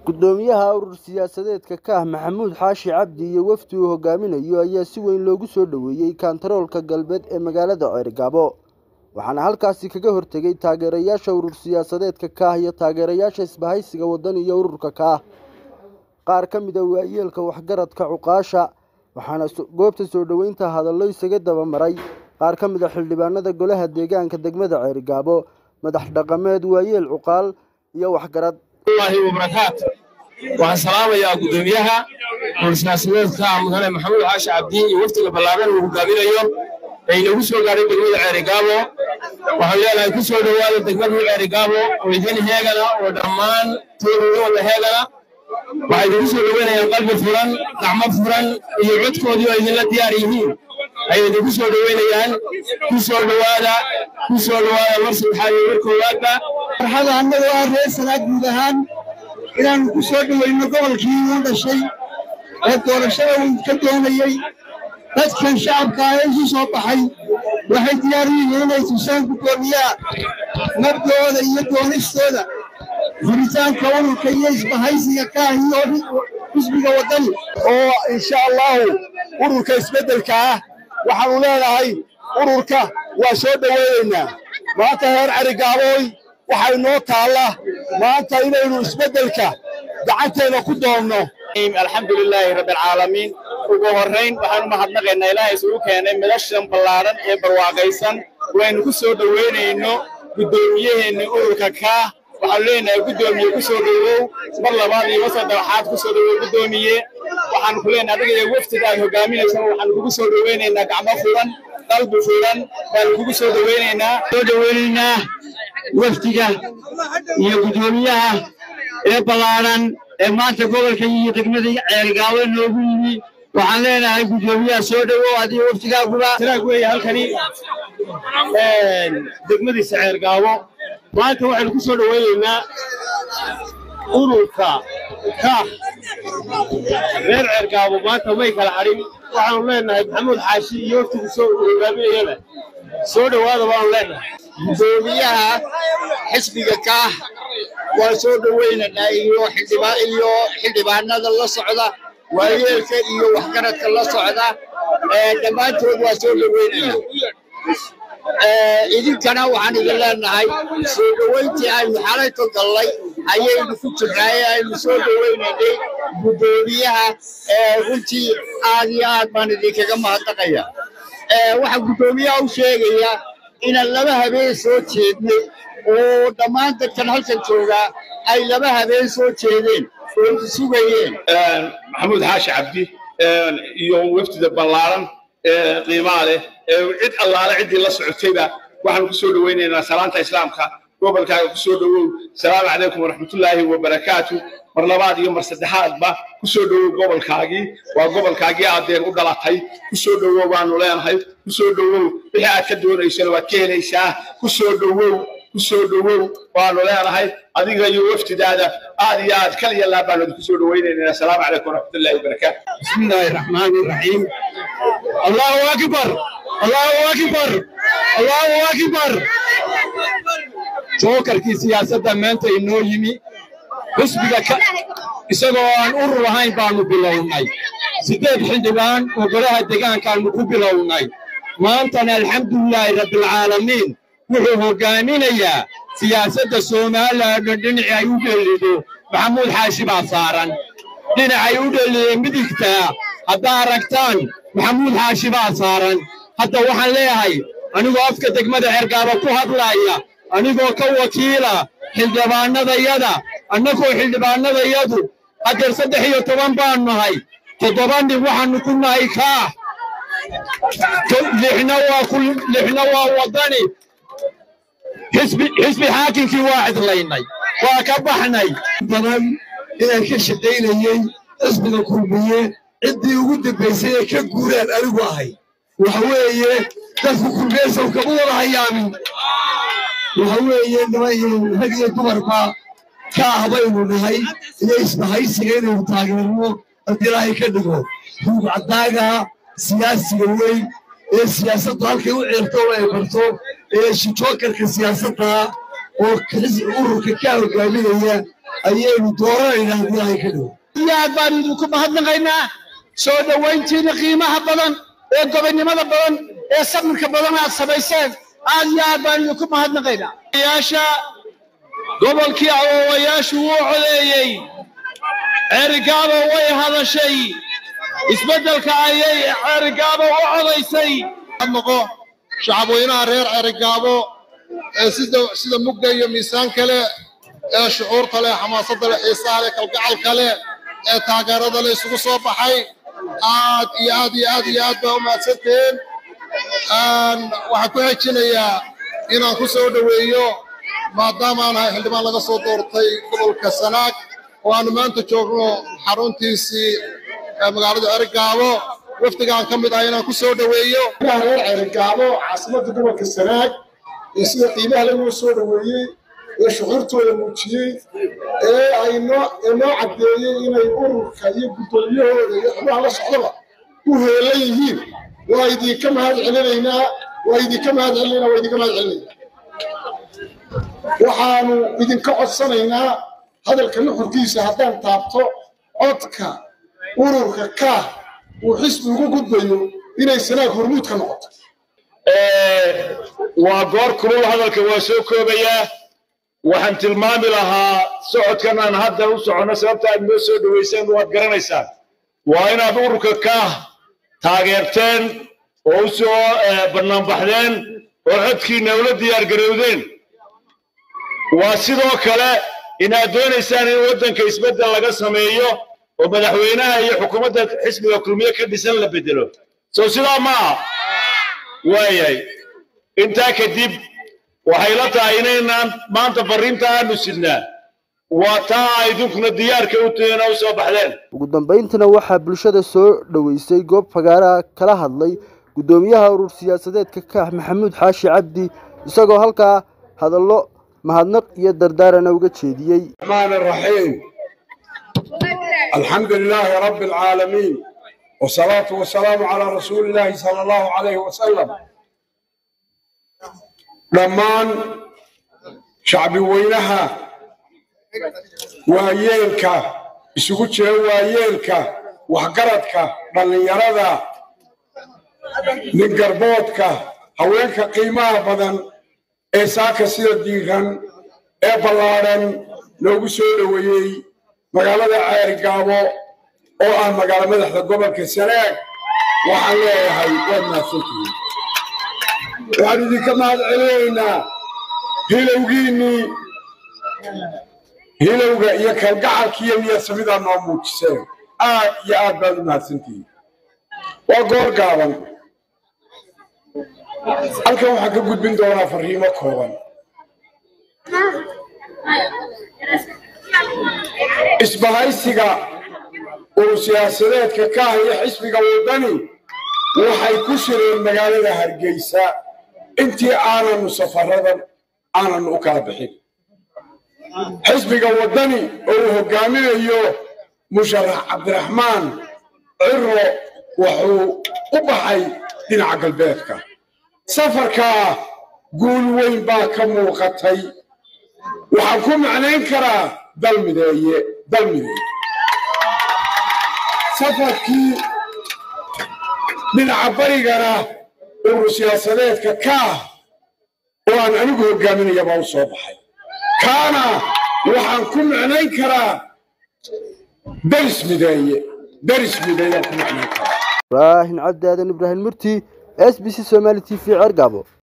gudoomiyaha urur siyaasadeedka kaah maxamuud xaashi cabdi iyo wafdi uu hogaaminayo ayaa si weyn loogu soo dhoweeyey kaantaroolka galbeed ee magaalada ceergaabo waxaana halkaasi kaga hortegay taageerayaasha urur siyaasadeedka kaah iyo taageerayaasha isbahaysiga waddan iyo ururka kaah qaar ka mid a waayeelka waxgaradka cuqaasha waxaana goobta soo dhoweynta hadallo isaga dabamaray qaar ka mid a xildhibaanada golaha deegaanka degmada ceergaabo madax dhaqameed waayeel cuqaal iyo waxgarad wabarakaatu waxaan salaamayaa gudoomiyaha urur-siyaasadeedka mudane maxamuud xaashi cabdi iyo waftiga ballaaran uu hogaaminayo ee inagu soo gaadhay degmada ceerigaabo waxaan leenahay ku soo dhowaada degmadii ceerigaabo oo idin heegana oo dhammaan toodooda heegana waxay idinku soo dhoweynayaan qalbi furan gacmo furan iyo codkoodii oo idinla diyaar yihiin ayay idinku soo dhoweynayaan ku soo dhowaada ku soo dhowaada mar saddexaad iyo mar koowaadba farxada annaga waa reer sanaag guud ahaan inaannu ku soo dhoweyno gobolkii uu dhashay oo doorashada uu ka doonayey dadkan shacabka ah ee isu soo baxay waxay diyaar u yihiin inay tusaan guddoomiyaha mabdooda iyo doonistooda furitaanka ururka iyo isbahaysiga kaah iyo xisbiga waddani oo insha allahu ururka isbeddelka ah waxaannu leenahay ururka waa soo dhoweynaynaa maanta reer carigaabooy waxaa inoo taalla maanta inaynu isbeddelka gacanteena ku doonno alxamdu lilaahi rabbi alcaalamiin ugu horrayn waxaanu mahadnaqaynaa ilaahay isugu keenay midashan ballaadhan ee barwaaqaysan waynu ku soo dhoweynayno guddoomiyaheenna ururka kaah waxaanu leenahay guddoomiye ku soo dhowow mar labaad iyo mar saddexaad ku soo dhowow guddoomiye waxaanu ku leenahay adiga iyo waftiga aad hogaaminaysa waxaanu kugu soo dhoweynaynaa gacmo furan qalbi furan baanu kugu soo dhoweynaynaa soo dhoweynaynaa wafdiga iyo guddoomiyaha ee ballaaran ee maanta gobolka iyo degmada ceergaabo noogu yimi waxaan leenahay guddoomiyaha soo dhowow adiyo waftigaaguba tiraag weeye halkani degmadiisa ceergaabo maanta waxaynu ku soo dhoweynaynaa ururka kaah reer ceergaabo maanta may kala hadhin waxaanu leenahay maxamuud xaashi iyo waftigu soo hogaaminayaba soo dhowaada baanu leenahay guddoomiyaha xisbiga kaah waa soo dhoweynaynaa iyo iyo xildhibaanada la socda waayeelka iyo waxgaradka la socda dhammaantood waa soo dhoweynaya idinkana waxaan idin leenahay soo dhoweyntii aynu xalayto gallay ayaynu ku jirnaaye aynu soo dhoweynaynay guddoomiyaha runtii aad iyo aad baan idinkaga mahadnaqaya waxaa guddoomiyaha u sheegaya inaan laba habeen soo jeednay oo dhammaan dadkan halkan joogaa ay laba habeen soo jeedeen oo sugayeen maxamuud xaashi cabdi iyo wafdida ballaaran ee qiimaa leh ee cid allaale ciddii la socotayba waxaanu ku soo dhoweynaynaa salaanta islaamka gobolkaaga ku soo dhowow salaamu calaykum waraxmatullaahi wabarakaatu mar labaad iyo mar saddexaadba ku soo dhowow gobolkaagii waa gobolkaagii aadeen u dhalatay ku soo dhowow baanu leenahay ku soo dhowow wixii aad ka doonaysana waad ka helaysaa ku soo dhowow ku soo dhowow baanu leenahay adiga iyo waftidaada aad iyo aad kal iyo laab baanu idinku soo dhoweynaynaa asalaamu calaykum waraxmatullaahi wabarakaatu bismi illaahi raxmaani raxiim allahu akbar allahu akbar allahu akbar jookarkii siyaasadda maanta inoo yimi xisbiga isagoo aan urur ahayn baanu bilownay siddeed xildhibaan oo golaha degaankaannu ku bilownay maantana alxamdulilaahi rabbialcaalamiin wuxuu hoggaaminayaa siyaasadda somalilan dhan dhinacii ay u dhellido maxamuud xaashi baa saaran dhinacay u dhellideen midigtaa haddaa aragtaan maxamuud xaashi baa saaran hadda waxaan leeyahay anigoo afka degmada cergaaba ku hadlaaya anigoo ka wakiila xildhibaannadayada annagoo xildhibaannadayadu haddeer saddex iyo toban baan nahay toddoba nin waxaannu ku nahay kaah lixna waa waddani xisbi xaakinkii waa cidlaynay waa ka baxnay badan inaan ka shaqaynayey xisbiga kulmiye ciddii ugu dambaysay ee ka guuraan anigu ahay waxa weeye dadku kulmeesow kama wada hayaamin waxa weeye niman rag iyo dumarba ka ah baynu nahay iyo isbahaysiga inaynu taageerno haddii ilaahay ka dhigo ruug caddaaga siyaasiga weyn ee siyaasaddu halkay u ceerto oo ay barto ee shijookarka siyaasadda oo ururka ka hogaaminaya ayaynu dooranaynaa haddii ay ka dhow iyo aad baan idinku mahadnaqaynaa soo dhowayntiina qiimaha badan ee gobonnimada badan ee samirka badan aad samayseen aad iyo aad baan idinku mahadnaqaynaa yaasha gobolkii awoowayaashu wuu codeeyey ceerigaabo way hadashay isbeddelka ayay ceerigaabo u codaysay noqo shacabweynaha reer ceerigaabo ee sida sida mugga iyo miisaan kale ee shucuurta leh xamaasadda leh xiisaha leh kalgacalka leh ee taageerada leh isugu soo baxay aad iyo aad iyo aad iyo aad baa u mahadsantihiin waxaan ku xejinayaa inaan ku soo dhoweeyo maadaama aan ahay xildhibaan laga soo doortay gobolka sanaag oo aanu maanta joogno xaruntiisii magaalada ceerigaabo wafdigaan ka mid ah inaan ku soo dhoweeyo reer ceerigaabo caasimadda gobolka sanaag iyo sida qiimaha lagu soo dhoweeyey ee shucuurtooda muujiyey ee ay noo noo caddeeyey inay ururka iyo guddoomiyahooda iyo xubnaha la socdaba u heelan yihiin waa idinka mahad celinaynaa waa idinka mahad celinaynaa waa idinka mahad celinaynaa waxaanu idinka codsanaynaa hadalka nuxurkiisa haddaan taabto codka ururka kaah uu xisbi ugu gudbayo inay sanaag hormuud ka noqoto waa goor kulul hadalka waa soo koobayaa waxaan tilmaami lahaa socodkan aan hadda u soconno sababta aad noo soo dhoweyseen waad garanaysaan waa inaad ururka kaah taageerteen oo u soo bannaanbaxdeen oo codkiinna ula diyaargarowdeen waa sidoo kale inaad doonaysaan in waddanka isbeddel laga sameeyo oo madaxweynaha iyo xukuumadda xisbiga kulmiye ka dhisan la bedelo soo sidaa ma aha waayahay intaa kadib waxay la tahay inaynaan maanta farriinta aanu sidnaa waa taa a idinkuna diyaarka u tihiin oo u soo baxdeen ugu dambayntiina waxaa bulshada soo dhoweysay goob fagaaraha kala hadlay guddoomiyaha urur siyaasadeedka kaax maxamuud xaashi cabdi isagoo halkaa hadallo mahadnaq iyo dardaarana uga jeediyey الرحمن الرحيم الحمد لله رب العالمين والصلاة والسلام على رسول الله صلى الله عليه وسلم dhammaan shacbi weynaha waayeelka isugu jira waayeelka waxgaradka dhallinyarada nin garboodka haweenka qiimaha badan ee saaka sida diiran ee ballaadhan loogu soo dhoweeyey magaalada ceerigaabo oo ah magaalo madaxda gobolka sanaag waxaan leeyahay waad mahadsantihiin waxaan idinka mahad celinaynaa hilowgiinnii hilowga iyo kalgacalkiiyo niyadsamida noo muujiseen aad iyo aad baad u mahadsantihiin waa goor gaaban halkan waxaan ka gudbin doonaa farriimo kooban isbahaysiga urur siyaasadeedka ka ah iyo xisbiga waddani waxay ku shireen magaalada hargeysa intii aananu safaradan aananu u kala bixin xisbiga waddani oo uu hoggaaminayo musharax cabdiraxmaan ciro wuxuu u baxay dhinaca galbeedka safarkaa guul weyn baa ka muuqatay waxaan ku macnayn karaa dalmideeye dalmideeye safarkii dhinaca barigana urur siyaasadeedka kaah oo aan anigu hoggaaminaya baa u soo baxay kaana waxaan ku macnayn karaa daris mideeye daris mideeyaan ku macnayn karaa ibraahin cabdi aadan ibraahim murti s b c somaali t v cergabo